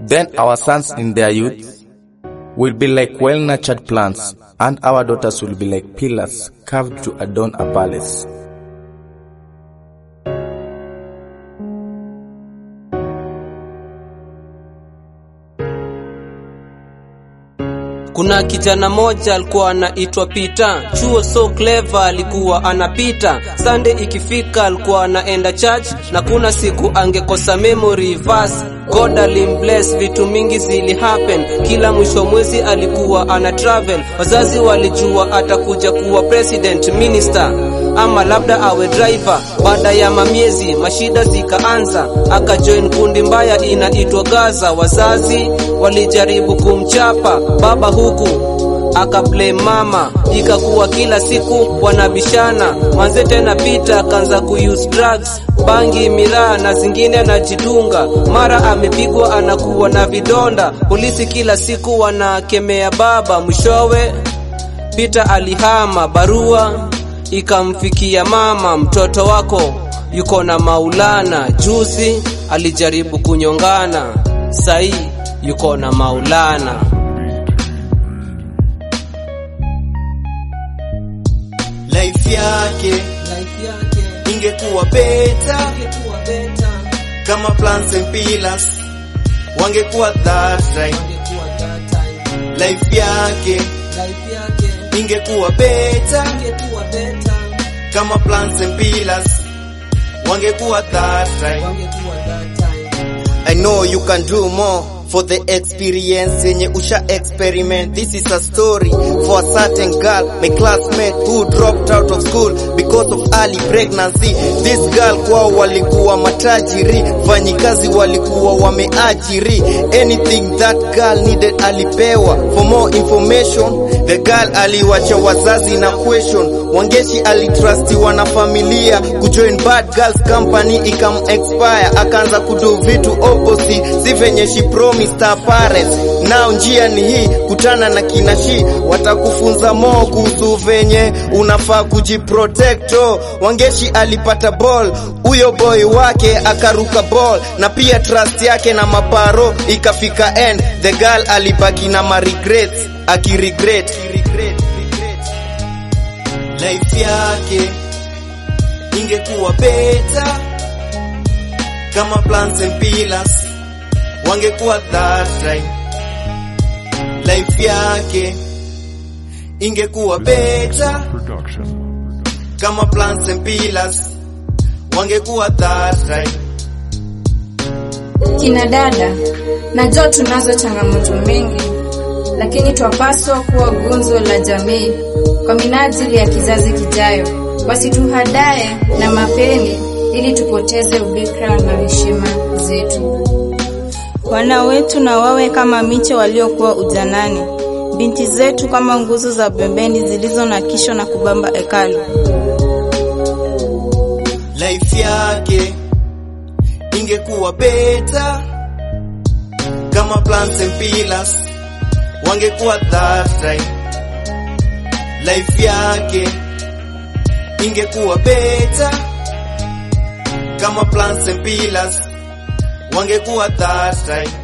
Then our sons in their youth will be like well-nurtured plants, and our daughters will be like pillars carved to adorn a palace. Kuna kijana moja alikuwa anaitwa Peter, chuo so clever alikuwa anapita. Sunday ikifika alikuwa anaenda church, na kuna siku angekosa memory verse. God alimbless, vitu mingi zili happen. Kila mwisho mwezi alikuwa ana travel. Wazazi walijua atakuja kuwa president, minister ama labda awe driver. Baada ya mamiezi mashida zikaanza, akajoin kundi mbaya inaitwa Gaza. Wazazi walijaribu kumchapa baba huku akaplay mama, ikakuwa kila siku wanabishana. Manze tena Peter akaanza kuuse drugs, bangi, miraa na zingine anajidunga. Mara amepigwa anakuwa na vidonda, polisi kila siku wanakemea baba. Mwishowe Peter alihama, barua ikamfikia mama, mtoto wako yuko na Maulana. Juzi alijaribu kunyongana, sai yuko na Maulana. life yake ingekuwa beta kama plants and pillars wangekuwa that right life yake ingekuwa beta kama plants and pillars wangekuwa that right I know you can do more for the experience yenye usha experiment. This is a story for a certain girl, my classmate who dropped out of school because of early pregnancy. This girl kwao walikuwa matajiri, fanyikazi walikuwa wameajiri. Anything that girl needed alipewa. For more information, the girl aliwacha wazazi na question. Wangeshi alitrustiwa na familia kujoin bad girls company ikam expire, akaanza kudo vitu opposite, si venye she promised her parents. Now njia ni hii, kutana na kinashi, watakufunza more kuhusu venye unafaa kujiprotect. Oh, Wangeshi alipata ball, huyo boy wake akaruka ball, na pia trust yake na maparo ikafika end. The girl alibaki na ma regrets, akiregret life yake ingekuwa beta kama plants and pillars wangekuwa that right. Life yake ingekuwa beta kama plants and pillars wangekuwa that right. Kina dada, najua tunazo changamoto mengi, lakini twapaswa kuwa gunzo la jamii kwa minajili ya kizazi kijayo. Wasituhadae na mapeni ili tupoteze ubikra na heshima zetu. Wana wetu na wawe kama miche waliokuwa ujanani, binti zetu kama nguzo za pembeni zilizo na kisho na kubamba hekalu. Life yake ingekuwa beta kama plants and pillars wangekuwa that right. Life yake ingekuwa beta kama plants and pillars wangekuwa that right.